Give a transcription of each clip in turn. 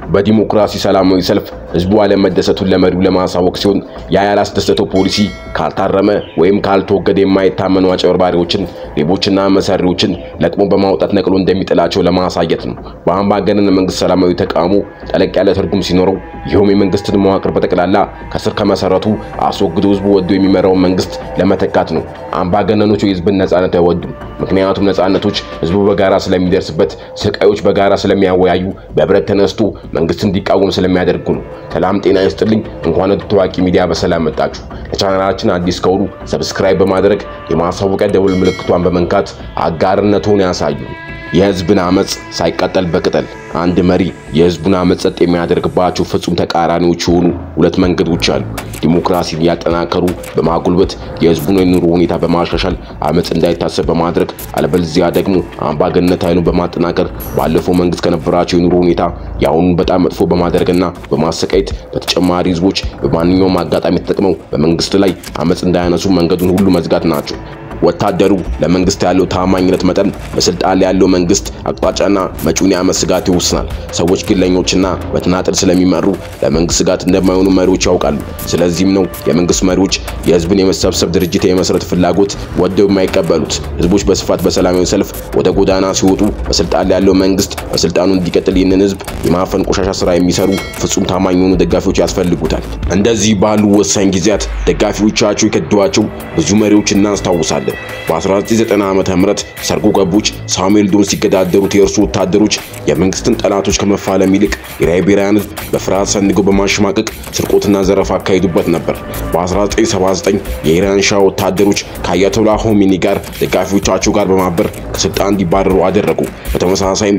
በዲሞክራሲ ሰላማዊ ሰልፍ ህዝቡ አለመደሰቱን ለመሪው ለማሳወቅ ሲሆን ያ ያላስደሰተው ፖሊሲ ካልታረመ ወይም ካልተወገደ የማይታመኑ አጭበርባሪዎችን፣ ሌቦችና መሰሪዎችን ለቅሞ በማውጣት ነቅሎ እንደሚጥላቸው ለማሳየት ነው። በአምባገነን መንግስት ሰላማዊ ተቃውሞ ጠለቅ ያለ ትርጉም ሲኖረው ይኸውም የመንግስትን መዋቅር በጠቅላላ ከስር ከመሰረቱ አስወግዶ ህዝቡ ወዶ የሚመራውን መንግስት ለመተካት ነው። አምባገነኖቹ የህዝብን ነጻነት አይወዱም። ምክንያቱም ነጻነቶች ህዝቡ በጋራ ስለሚደርስበት፣ ስቃዮች በጋራ ስለሚያወያዩ፣ በህብረት ተነስቶ መንግስት እንዲቃወም ስለሚያደርጉ ነው። ሰላም ጤና ይስጥልኝ። እንኳን ወደ ታዋቂ ሚዲያ በሰላም መጣችሁ። ለቻናላችን አዲስ ከሆኑ ሰብስክራይብ በማድረግ የማሳወቂያ ደውል ምልክቷን በመንካት አጋርነቱን ያሳዩ። የህዝብን አመጽ ሳይቀጠል በቅጠል አንድ መሪ የህዝቡን አመጽ ጸጥ የሚያደርግባቸው ፍጹም ተቃራኒዎች የሆኑ ሁለት መንገዶች አሉ። ዲሞክራሲን ያጠናከሩ በማጉልበት የህዝቡን የኑሮ ሁኔታ በማሻሻል አመጽ እንዳይታሰብ በማድረግ አለበለዚያ ደግሞ አምባገነንነት ኃይሉን በማጠናከር ባለፈው መንግስት ከነበራቸው የኑሮ ሁኔታ የአሁኑን በጣም መጥፎ በማድረግና በማሰቃየት በተጨማሪ ህዝቦች በማንኛውም አጋጣሚ ተጠቅመው በመንግስት ላይ አመጽ እንዳያነሱ መንገዱን ሁሉ መዝጋት ናቸው። ወታደሩ ለመንግስት ያለው ታማኝነት መጠን በስልጣን ላይ ያለው መንግስት አቅጣጫና መጪውን የዓመት ስጋት ይወስናል። ሰዎች ግለኞችና በተናጠል ስለሚመሩ ለመንግስት ስጋት እንደማይሆኑ መሪዎች ያውቃሉ። ስለዚህም ነው የመንግስት መሪዎች የህዝብን የመሰብሰብ ድርጅት የመስረት ፍላጎት ወደው የማይቀበሉት። ህዝቦች በስፋት በሰላማዊ ሰልፍ ወደ ጎዳና ሲወጡ በስልጣን ላይ ያለው መንግስት በስልጣኑ እንዲቀጥል ይህንን ህዝብ የማፈን ቆሻሻ ስራ የሚሰሩ ፍጹም ታማኝ የሆኑ ደጋፊዎች ያስፈልጉታል። እንደዚህ ባሉ ወሳኝ ጊዜያት ደጋፊዎቻቸው የከዷቸው ብዙ መሪዎች እናስታውሳለን። በ1990 ዓመተ ምህረት ሰርጎ ገቦች ሳሙኤል ዶን ሲገዳደሩት የእርሱ ወታደሮች የመንግስትን ጠላቶች ከመፋለም ይልቅ የላይቤሪያን ህዝብ በፍርሃት ሰንገው በማሸማቀቅ ስርቆትና ዘረፋ አካሂዱበት ነበር። በ1979 የኢራን ሻህ ወታደሮች ከአያቶላ ሆሚኒ ጋር ደጋፊዎቻቸው ጋር በማበር ከስልጣን እንዲባረሩ አደረጉ። በተመሳሳይም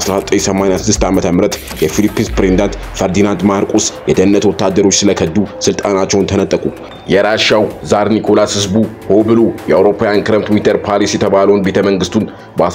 በ1986 ዓመተ ምህረት የፊሊፒንስ ፕሬዝዳንት ፈርዲናንድ ማርቆስ የደህንነት ወታደሮች ስለከዱ ስልጣናቸውን ተነጠቁ። የራሻው ዛር ኒኮላስ ህዝቡ ሆ ብሎ የአውሮፓውያን ክረምት ዊንተር ፓሪስ የተባለውን ቤተ መንግስቱን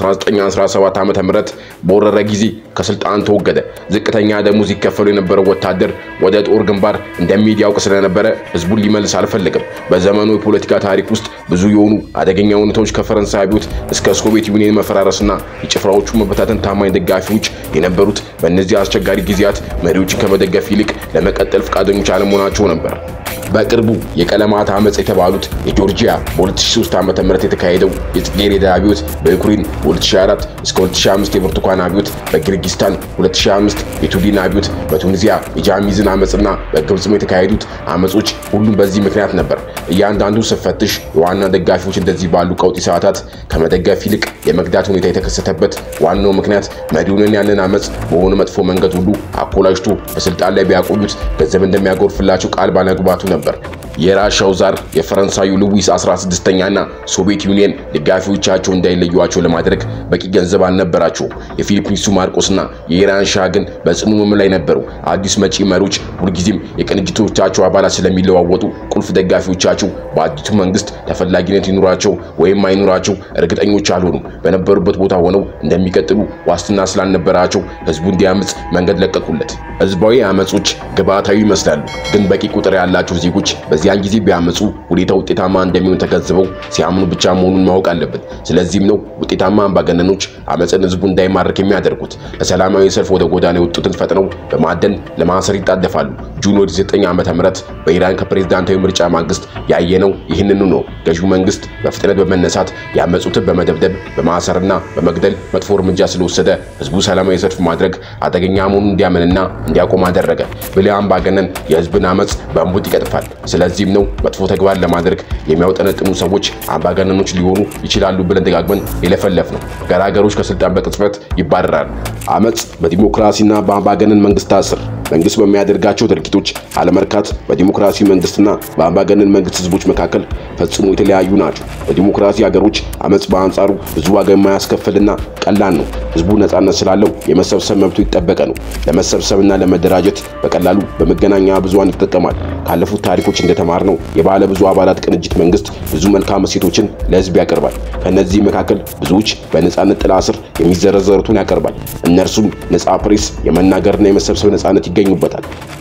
በ1917 ዓመተ ምህረት በወረረ ጊዜ ከስልጣን ተወገደ። ዝቅተኛ ደሞዝ ይከፈሉ የነበረው ወታደር ወደ ጦር ግንባር እንደሚሄድ ያውቅ ስለነበረ ህዝቡን ሊመልስ አልፈለግም። በዘመኑ የፖለቲካ ታሪክ ውስጥ ብዙ የሆኑ አደገኛ ሁኔታዎች ከፈረንሳይ አብዮት እስከ ሶቪየት ዩኒየን መፈራረስና የጭፍራዎቹ መበታተን ታማኝ ደጋፊዎች የነበሩት በእነዚህ አስቸጋሪ ጊዜያት መሪዎችን ከመደገፍ ይልቅ ለመቀጠል ፈቃደኞች አለመሆናቸው ነበር። በቅርቡ የቀለማት አመጽ የተባሉት የጆርጂያ በ2003 ዓ.ም የተካሄደው የጽጌረዳ አብዮት በዩክሬን 2004 እስከ 2005 የብርቱካን አብዮት በኪርጊስታን 2005 የቱዲን አብዮት በቱኒዚያ የጃሚዝን አመጽና በግብጽም የተካሄዱት አመጾች ሁሉም በዚህ ምክንያት ነበር። እያንዳንዱ ስፈትሽ የዋና ደጋፊዎች እንደዚህ ባሉ ቀውጢ ሰዓታት ከመደገፍ ይልቅ የመግዳት ሁኔታ የተከሰተበት ዋናው ምክንያት መሪውን ያንን አመጽ በሆነ መጥፎ መንገድ ሁሉ አኮላጅቶ በስልጣን ላይ ቢያቆዩት ገንዘብ እንደሚያጎርፍላቸው ቃል ባለመግባቱ ነበር። የራሻው ዛር የፈረንሳዩ ሉዊስ 16ኛና ሶቪየት ዩኒየን ደጋፊዎቻቸው እንዳይለዩዋቸው ለማድረግ በቂ ገንዘብ አልነበራቸውም። የፊሊፒንሱ ማርቆስና የኢራን ሻህ ግን በጽኑ ሕመም ላይ ነበሩ። አዲስ መጪ መሪዎች ሁልጊዜም የቅንጅቶቻቸው አባላት ስለሚለዋወጡ ቁልፍ ደጋፊዎቻቸው በአዲሱ መንግስት ተፈላጊነት ይኑራቸው ወይም አይኑራቸው እርግጠኞች አልሆኑም። በነበሩበት ቦታ ሆነው እንደሚቀጥሉ ዋስትና ስላልነበራቸው ህዝቡ እንዲያምጽ መንገድ ለቀቁለት። ህዝባዊ አመጾች ግብዓታዊ ይመስላሉ፣ ግን በቂ ቁጥር ያላቸው ዜጎች በዚያን ጊዜ ቢያመጹ ሁኔታ ውጤታማ እንደሚሆን ተገንዝበው ሲያምኑ ብቻ መሆኑን ማወቅ አለበት። ስለዚህም ነው ውጤታማ አምባገነኖች አመፅን ህዝቡ እንዳይማርክ የሚያደርጉት። ለሰላማዊ ሰልፍ ወደ ጎዳና የወጡትን ፈጥነው በማደን ለማሰር ይጣደፋሉ። ጁን 9 ዓመተ ምህረት በኢራን ከፕሬዝዳንታዊ ምርጫ ማግስት ያየነው ይህንኑ ነው። ገዢው መንግስት በፍጥነት በመነሳት ያመጹትን በመደብደብ በማሰርና በመግደል መጥፎ እርምጃ ስለወሰደ ህዝቡ ሰላማዊ ሰልፍ ማድረግ አደገኛ መሆኑን እንዲያምንና እንዲያቆም አደረገ። ብልህ አምባገነን የህዝብን አመፅ በእንቡጥ ይቀጥፋል። ስለዚህም ነው መጥፎ ተግባር ለማድረግ የሚያውጠነጥኑ ሰዎች አምባገነኖች ሊሆኑ ይችላሉ ብለን ደጋግመን የለፈለፍ ነው። ገራገሮች ከስልጣን በቅጽበት ይባረራሉ። አመፅ በዲሞክራሲና በአምባገነን መንግስታት ስር መንግስት በሚያደርጋቸው ድርጊቶች አለመርካት በዲሞክራሲ መንግስትና በአምባገነን መንግስት ህዝቦች መካከል ፈጽሞ የተለያዩ ናቸው። በዲሞክራሲ ሀገሮች አመፅ በአንጻሩ ብዙ ዋጋ የማያስከፍልና ቀላል ነው። ህዝቡ ነጻነት ስላለው የመሰብሰብ መብቱ ይጠበቀ ነው። ለመሰብሰብና ለመደራጀት በቀላሉ በመገናኛ ብዙሃን ይጠቀማል። ካለፉት ታሪኮች እንደተማርነው የባለ ብዙ አባላት ቅንጅት መንግስት ብዙ መልካም እሴቶችን ለህዝብ ያቀርባል። ከእነዚህ መካከል ብዙዎች በነጻነት ጥላ ስር የሚዘረዘሩትን ያቀርባል። እነርሱም ነጻ ፕሬስ፣ የመናገርና የመሰብሰብ ነጻነት ይገኙበታል።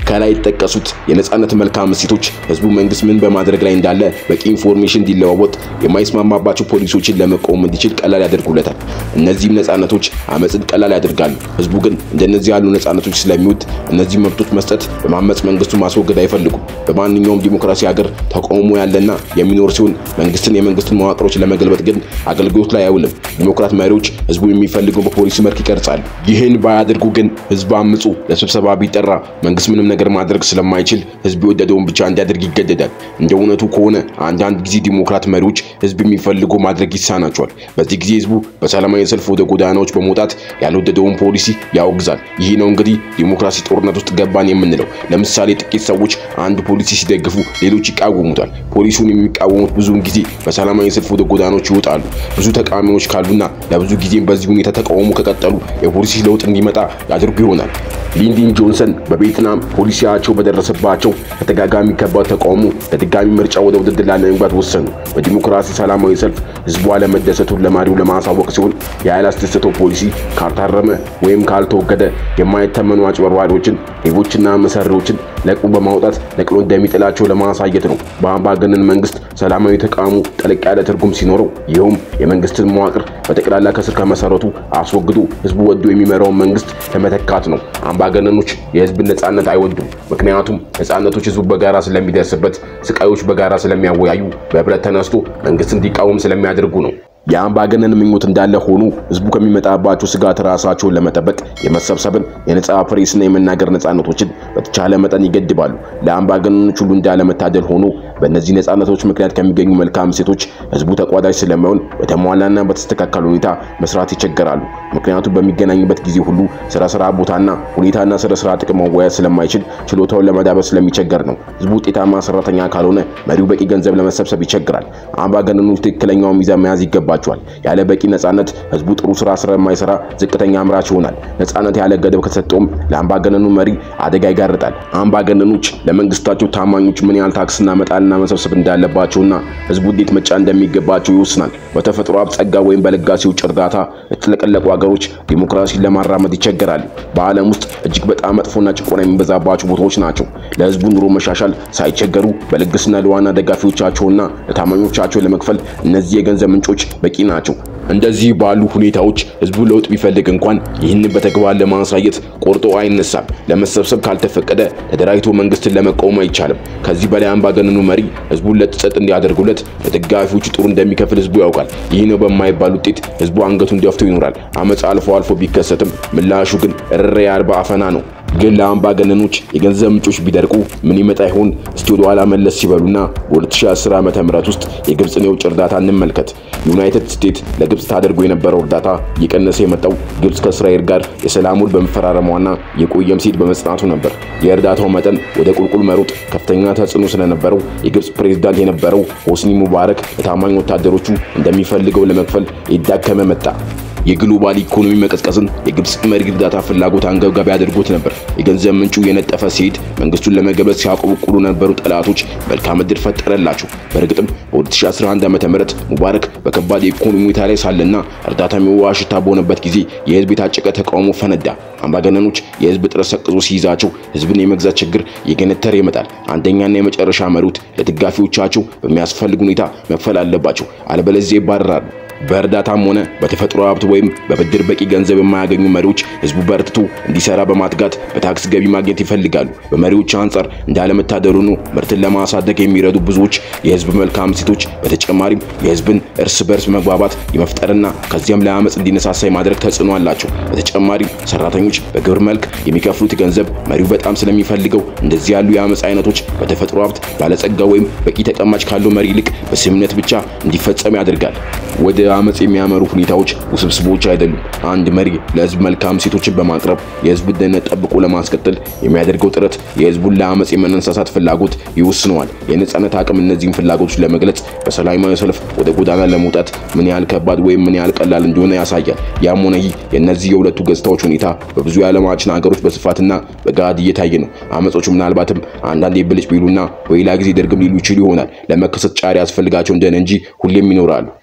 ከላይ የተጠቀሱት የነጻነት መልካም እሴቶች ህዝቡ መንግስት ምን በማድረግ ላይ እንዳለ በቂ ኢንፎርሜሽን እንዲለዋወጥ፣ የማይስማማባቸው ፖሊሶችን ለመቃወም እንዲችል ቀላል ያደርጉለታል። እነዚህም ነጻነቶች አመፅን ቀላል ያደርጋሉ። ህዝቡ ግን እንደነዚህ ያሉ ነጻነቶች ስለሚወድ እነዚህ መብቶች መስጠት በማመፅ መንግስቱን ማስወገድ አይፈልጉም። በማንኛውም ዲሞክራሲ ሀገር ተቃውሞ ያለና የሚኖር ሲሆን መንግስትን የመንግስትን መዋቅሮች ለመገልበጥ ግን አገልግሎት ላይ አይውልም። ዲሞክራት መሪዎች ህዝቡ የሚፈልገው በፖሊሲ መልክ ይቀርጻሉ። ይህን ባያደርጉ ግን ህዝብ አምፁ ለስብሰባ ቢጠራ መንግስት ምንም ነገር ማድረግ ስለማይችል ህዝብ የወደደውን ብቻ እንዲያደርግ ይገደዳል። እንደ እውነቱ ከሆነ አንዳንድ ጊዜ ዲሞክራት መሪዎች ህዝብ የሚፈልገው ማድረግ ይሳናቸዋል። በዚህ ጊዜ ህዝቡ በሰላማዊ ሰልፍ ወደ ጎዳናዎች በመውጣት ያልወደደውን ፖሊሲ ያወግዛል። ይህ ነው እንግዲህ ዲሞክራሲ ጦርነት ውስጥ ገባን የምንለው። ለምሳሌ ጥቂት ሰዎች አንድ ፖሊሲ ሲደግፉ ሌሎች ይቃወሙታል። ፖሊሱን የሚቃወሙት ብዙውን ጊዜ በሰላማዊ ሰልፍ ወደ ጎዳናዎች ይወጣሉ። ብዙ ተቃዋሚዎች ካሉና ለብዙ ጊዜም በዚህ ሁኔታ ተቃውሞ ከቀጠሉ የፖሊሲ ለውጥ እንዲመጣ ያደርጉ ይሆናል። ሊንዲን ጆንሰን በቬትናም ፖሊሲያቸው በደረሰባቸው ከተጋጋሚ ከባድ ተቃውሞ ለድጋሚ ምርጫ ወደ ውድድር ላለመግባት ወሰኑ። በዲሞክራሲ ሰላማዊ ሰልፍ ህዝቡ አለመደሰቱን ለመሪው ለማሳወቅ ሲሆን የኃይል አስደሰተው ፖሊሲ ካልታረመ ወይም ካልተወገደ የማይተመኑ አጭበርባሪዎችን፣ ሌቦችና መሰሪዎችን ለቅሞ በማውጣት ነቅሎ እንደሚጥላቸው ለማሳየት ነው። በአምባገነን መንግስት ሰላማዊ ተቃውሞ ጠለቅ ያለ ትርጉም ሲኖረው ይኸውም የመንግስትን መዋቅር በጠቅላላ ከስር ከመሰረቱ አስወግዶ ህዝቡ ወዶ የሚመራውን መንግስት ለመተካት ነው። አምባገነኖች የህዝብን ነጻነት አይወዱም። ምክንያቱም ነጻነቶች ህዝቡ በጋራ ስለሚደርስበት፣ ስቃዮች በጋራ ስለሚያወያዩ፣ በህብረት ተነስቶ መንግስት እንዲቃወም ስለሚያደርጉ ነው። የአምባገነን ምኞት እንዳለ ሆኖ ህዝቡ ከሚመጣባቸው ስጋት ራሳቸውን ለመጠበቅ የመሰብሰብን፣ የነጻ ፕሬስና የመናገር ነጻነቶችን በተቻለ መጠን ይገድባሉ። ለአምባገነኖች ሁሉ እንዳለመታደል ሆኖ በእነዚህ ነጻነቶች ምክንያት ከሚገኙ መልካም ሴቶች ህዝቡ ተቋዳሽ ስለማይሆን በተሟላና በተስተካከለ ሁኔታ መስራት ይቸገራሉ። ምክንያቱም በሚገናኝበት ጊዜ ሁሉ ስለ ስራ ቦታና ሁኔታና ስለ ስራ ጥቅም መወያየት ስለማይችል ችሎታውን ለመዳበር ስለሚቸገር ነው። ህዝቡ ውጤታማ ሰራተኛ ካልሆነ መሪው በቂ ገንዘብ ለመሰብሰብ ይቸግራል። አምባገነኖች ትክክለኛው ሚዛን መያዝ ይገባቸዋል። ያለ በቂ ነጻነት ህዝቡ ጥሩ ስራ ስለማይሰራ ዝቅተኛ አምራች ይሆናል። ነጻነት ያለ ገደብ ከተሰጠውም ለአምባገነኑ መሪ አደጋ ይጋርጣል። አምባገነኖች ለመንግስታቸው ታማኞች ምን ያህል ታክስና መጣልና መሰብሰብ እንዳለባቸውና ህዝቡ እንዴት መጫን እንደሚገባቸው ይወስናል። በተፈጥሮ ሀብት ጸጋ ወይም በለጋሲዎች እርዳታ የተጥለቀለቁ ሀገሮች ዲሞክራሲን ለማራመድ ይቸገራሉ። በዓለም ውስጥ እጅግ በጣም መጥፎና ጭቆና የሚበዛባቸው ቦታዎች ናቸው። ለህዝቡ ኑሮ መሻሻል ሳይቸገሩ በልግስና ለዋና ደጋፊዎቻቸውና ለታማኞቻቸው ለመክፈል እነዚህ የገንዘብ ምንጮች በቂ ናቸው። እንደዚህ ባሉ ሁኔታዎች ህዝቡ ለውጥ ቢፈልግ እንኳን ይህንን በተግባር ለማሳየት ቆርጦ አይነሳም። ለመሰብሰብ ካልተፈቀደ ተደራጅቶ መንግስትን ለመቃወም አይቻልም። ከዚህ በላይ አምባገነኑ መሪ ህዝቡን ለጥጸጥ እንዲያደርጉለት ለደጋፊዎቹ ጥሩ እንደሚከፍል ህዝቡ ያውቃል። ይህ ነው በማይባል ውጤት ህዝቡ አንገቱን ደፍቶ ይኖራል። አመፅ አልፎ አልፎ ቢከሰትም ምላሹ ግን እረ ያልባ አፈና ነው። ግን ለአምባገነኖች የገንዘብ ምንጮች ቢደርቁ ምን ይመጣ ይሆን? እስቲ ወደ ኋላ መለስ ሲበሉና በ2010 ዓመተ ምህረት ውስጥ የግብፅን የውጭ እርዳታ እንመልከት። ዩናይትድ ስቴትስ ለግብፅ ታደርጎ የነበረው እርዳታ እየቀነሰ የመጣው ግብፅ ከእስራኤል ጋር የሰላም ውል በመፈራረሟና የቆየም ሲል በመጽናቱ ነበር። የእርዳታው መጠን ወደ ቁልቁል መሮጥ ከፍተኛ ተጽዕኖ ስለነበረው የግብፅ ፕሬዝዳንት የነበረው ሆስኒ ሙባረክ ለታማኝ ወታደሮቹ እንደሚፈልገው ለመክፈል ይዳከመ መጣ። የግሎባል ኢኮኖሚ መቀዝቀዝን የግብፅ መሪ እርዳታ ፍላጎት አንገብጋቢ አድርጎት ነበር። የገንዘብ ምንጩ የነጠፈ ሲሄድ መንግስቱን ለመገበት ሲያቆበቁሉ የነበሩ ጠላቶች መልካም ዕድል ፈጠረላቸው። በእርግጥም በ2011 ዓ.ም ሙባረክ በከባድ የኢኮኖሚ ሁኔታ ላይ ሳለና እርዳታ የሚዋ ሽታ በሆነበት ጊዜ የህዝብ የታጨቀ ተቃውሞ ፈነዳ። አምባገነኖች የህዝብ ጥረት ሰቅዞ ሲይዛቸው ህዝብን የመግዛት ችግር እየገነተረ ይመጣል። አንደኛና የመጨረሻ መሪት ለደጋፊዎቻቸው በሚያስፈልግ ሁኔታ መክፈል አለባቸው፣ አለበለዚያ ይባረራሉ። በእርዳታም ሆነ በተፈጥሮ ሀብት ወይም በብድር በቂ ገንዘብ የማያገኙ መሪዎች ህዝቡ በርትቶ እንዲሰራ በማትጋት በታክስ ገቢ ማግኘት ይፈልጋሉ። በመሪዎች አንጻር እንዳለመታደሉ ነው ምርትን ለማሳደግ የሚረዱ ብዙዎች የህዝብ መልካም ሴቶች በተጨማሪም የህዝብን እርስ በርስ መግባባት የመፍጠርና ከዚያም ለአመፅ እንዲነሳሳ የማድረግ ተጽዕኖ አላቸው። በተጨማሪም ሰራተኞች በግብር መልክ የሚከፍሉት ገንዘብ መሪው በጣም ስለሚፈልገው እንደዚህ ያሉ የአመፅ አይነቶች በተፈጥሮ ሀብት ባለጸጋ ወይም በቂ ተቀማጭ ካለው መሪ ይልቅ በስምምነት ብቻ እንዲፈጸም ያደርጋል። ወደ አመፅ የሚያመሩ ሁኔታዎች ውስብስቦች አይደሉም። አንድ መሪ ለህዝብ መልካም ሴቶችን በማቅረብ የህዝብ ደህንነት ጠብቆ ለማስቀጠል የሚያደርገው ጥረት የህዝቡን ለአመፅ የመነሳሳት ፍላጎት ይወስነዋል። የነጻነት አቅም እነዚህን ፍላጎቶች ለመግለጽ በሰላማዊ ሰልፍ ወደ ጎዳና ለመውጣት ምን ያህል ከባድ ወይም ምን ያህል ቀላል እንደሆነ ያሳያል። ያም ሆነ ይህ የእነዚህ የሁለቱ ገጽታዎች ሁኔታ በብዙ የዓለማችን ሀገሮች በስፋትና በገሃድ እየታየ ነው። አመጾቹ ምናልባትም አንዳንዴ ብልጭ ቢሉና በሌላ ጊዜ ደርግም ሊሉ ይችሉ ይሆናል። ለመከሰት ጫሪ ያስፈልጋቸው እንደሆነ እንጂ ሁሌም ይኖራሉ።